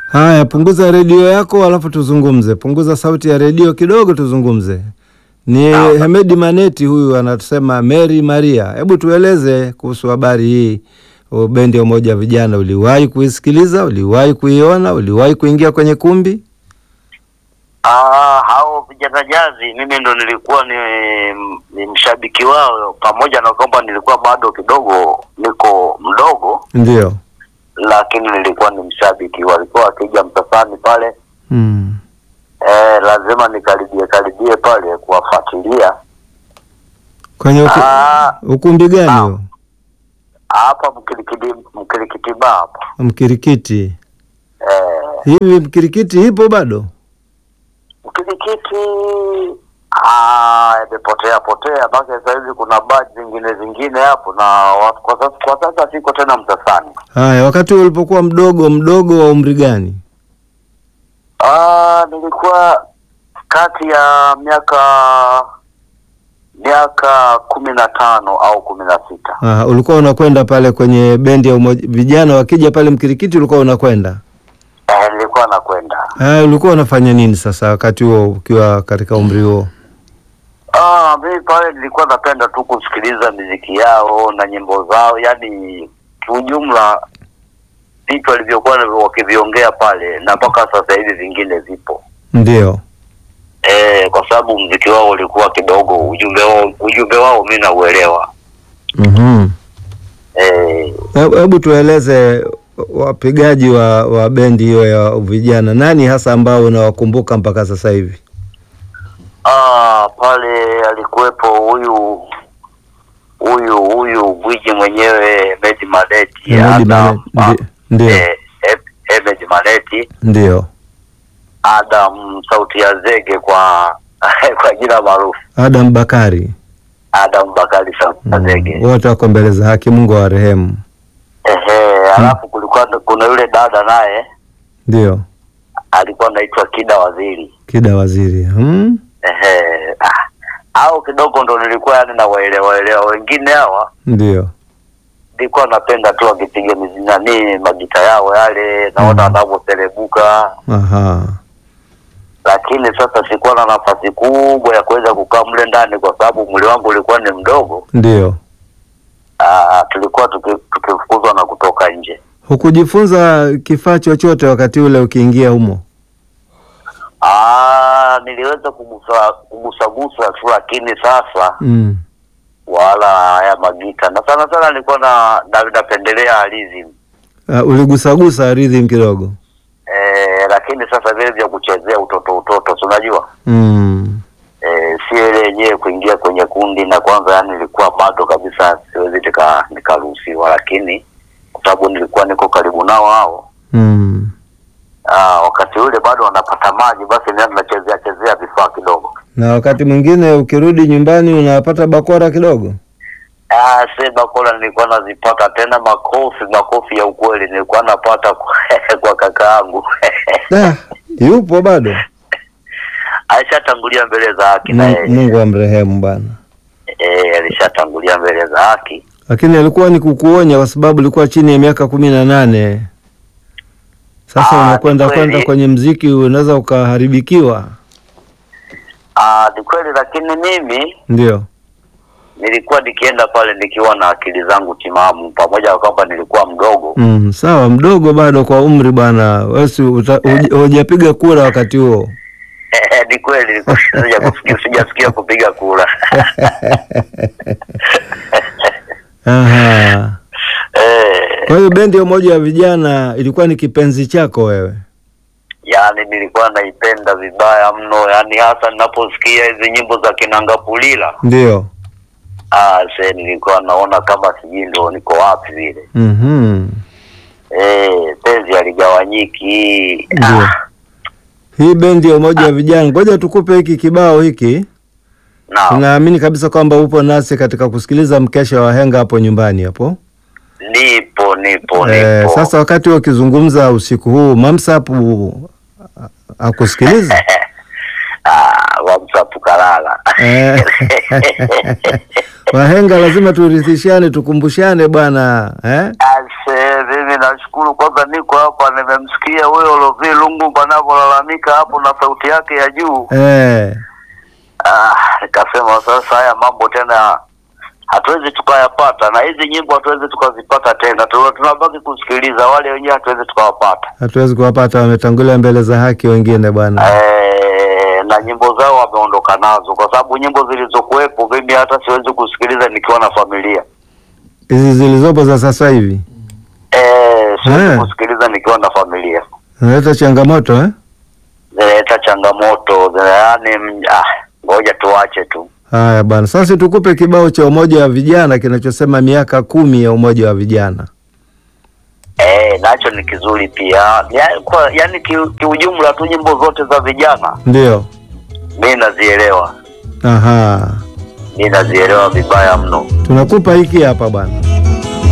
Haya, punguza redio yako alafu tuzungumze. Punguza sauti ya redio kidogo, tuzungumze. Ni Sawa. Hemedi Maneti huyu anasema Mary Maria. Hebu tueleze kuhusu habari hii. O, Bendi ya Umoja wa Vijana, uliwahi kuisikiliza? Uliwahi kuiona? Uliwahi kuingia kwenye kumbi? Ah, hao vijana jazi mimi ndo nilikuwa ni, ni mshabiki wao, pamoja na kwamba nilikuwa bado kidogo niko mdogo, Ndio. lakini nilikuwa ni mshabiki. Walikuwa wakija Msasani pale Mm. eh, lazima nikaribie karibie pale kuwafuatilia. Kwenye uku, Ah, ukumbi gani Naam. huo? hapa Mkirikiti Mkirikitiba hapa Mkirikiti. eh, Hivi Mkirikiti ipo bado? Mkirikiti ah, imepotea potea, basi sasa hivi kuna baadhi zingine zingine hapo, na wa- kwa sasa kwa sasa siko tena Msasani. Haya, wakati ulipokuwa mdogo mdogo wa umri gani? Ah, nilikuwa kati ya miaka miaka kumi na tano au kumi na sita. Ah, ulikuwa unakwenda pale kwenye bendi ya umoja, vijana wakija pale Mkirikiti ulikuwa unakwenda? Eh, nilikuwa nakwenda. Ah, ulikuwa unafanya nini sasa wakati huo ukiwa katika umri huo? Ah, mimi pale nilikuwa napenda tu kusikiliza miziki yao na nyimbo zao, yani kiujumla vitu walivyokuwa wakiviongea pale, na mpaka sasa hivi vingine vipo Ndio. eh, kwa sababu mziki wao ulikuwa kidogo, ujumbe wao ujumbe wao mimi nauelewa Mhm. eh, Hebu hebu tueleze wapigaji wa, wa bendi hiyo ya vijana, nani hasa ambao unawakumbuka mpaka sasa hivi? Ah, pale alikuwepo huyu huyu huyu gwiji mwenyewe Medi Maleti Hemedi Adam, Mane- ndi- Ndio, eh, eh, Medi Maleti ndio. Adam sauti ya zege kwa kwa jina maarufu Adam Bakari. Adam Bakari sauti ya Mm, zege Wote wako mbele za haki, Mungu awarehemu. ehe, alafu kulikuwa kuna yule dada naye Ndio, alikuwa anaitwa Kida Waziri Kida Waziri. Hmm? ehe, ah, au kidogo ndo nilikuwa yani nawaelewa elewa wengine hawa Ndio. nilikuwa napenda tu wakipiga mizi nani magita yao yale naona Mhm. wanavyoterebuka Aha. lakini sasa sikuwa na nafasi kubwa ya kuweza kukaa mle ndani kwa sababu mwili wangu ulikuwa ni mdogo Ndio. Aa, tulikuwa tuki- tukifukuzwa na kutoka nje Hukujifunza kifaa chochote wakati ule ukiingia humo? Aa, niliweza kugusa kugusagusa tu lakini sasa Mm. wala haya magita na sana sana nilikuwa na, na napendelea rhythm Uh, uligusagusa rhythm kidogo? eh, lakini sasa vile vya kuchezea utoto utoto si unajua Mm. eh, sio ile yenyewe kuingia kwenye kundi na kwanza yani nilikuwa bado kabisa siwezi nika- nikaruhusiwa lakini kwa sababu nilikuwa niko karibu nao hao Mm. aa, wakati ule bado wanapata maji basi ndio nachezea chezea vifaa kidogo Na wakati mwingine ukirudi nyumbani unapata bakora kidogo? Ah, se bakola nilikuwa nazipata tena makofi makofi ya ukweli nilikuwa napata kwa, kwa kaka yangu Da, yupo bado? alishatangulia mbele za haki na Mungu, yeye Mungu amrehemu bwana. eh, alishatangulia mbele za haki Lakini alikuwa ni kukuonya kwa sababu ulikuwa chini ya miaka kumi na nane. Sasa Ah, unakwenda ni kweli. kwenda kwenye mziki unaweza ukaharibikiwa. Ah, ni kweli lakini mimi Ndio. nilikuwa nikienda pale nikiwa na akili zangu timamu pamoja na kwamba nilikuwa mdogo Mm, sawa mdogo bado kwa umri bwana. Wewe si uta- huja- hujapiga kura wakati huo. ni kweli nilikuwa sija kufikia sijafikia kupiga kura Aha. eh, Kwa hiyo bendi ya umoja wa vijana ilikuwa ni kipenzi chako wewe? yani nilikuwa naipenda vibaya mno yani hasa ninaposikia hizi nyimbo za kinangapulila Ndio. ah, se nilikuwa naona kama sijui ndo niko wapi vile Mhm. eh, penzi aligawanyiki Ndio. Hii bendi ya umoja wa vijana, ngoja tukupe hiki kibao hiki. na Tunaamini kabisa kwamba upo nasi katika kusikiliza mkesha wa henga hapo nyumbani hapo. nipo nipo Eh, nipo sasa wakati wakizungumza usiku huu Mamsapu akusikiliza ah, wamsapu kalala Eh. Wahenga lazima turithishane, tukumbushane bwana eh? Ase, mimi nashukuru kwanza, niko hapa, nimemsikia huyo Lovi Lungu panavyolalamika hapo na sauti yake ya juu. eh. Ah, nikasema sasa haya mambo tena hatuwezi tukayapata, na hizi nyimbo hatuwezi tukazipata tena, Tuna- tunabaki kusikiliza, wale wenyewe hatuwezi tukawapata. Hatuwezi kuwapata, wametangulia mbele za haki wengine bwana. Eh, na nyimbo zao wameondoka nazo, kwa sababu nyimbo zilizokuwepo mimi hata siwezi kusikiliza nikiwa na familia. Hizi zilizopo za sasa hivi Eh, siwezi Eh. kusikiliza nikiwa na familia, zinaleta changamoto eh? zinaleta changamoto, zina- yaani mm, ah, ngoja tuache tu. Haya bwana, sasa tukupe kibao cha umoja wa vijana kinachosema miaka kumi ya umoja wa vijana. Eh, nacho ni kizuri pia, ya, kwa, yani ki- kiujumla tu nyimbo zote za vijana Ndio. mi nazielewa, Aha, mi nazielewa vibaya mno. tunakupa hiki hapa bwana.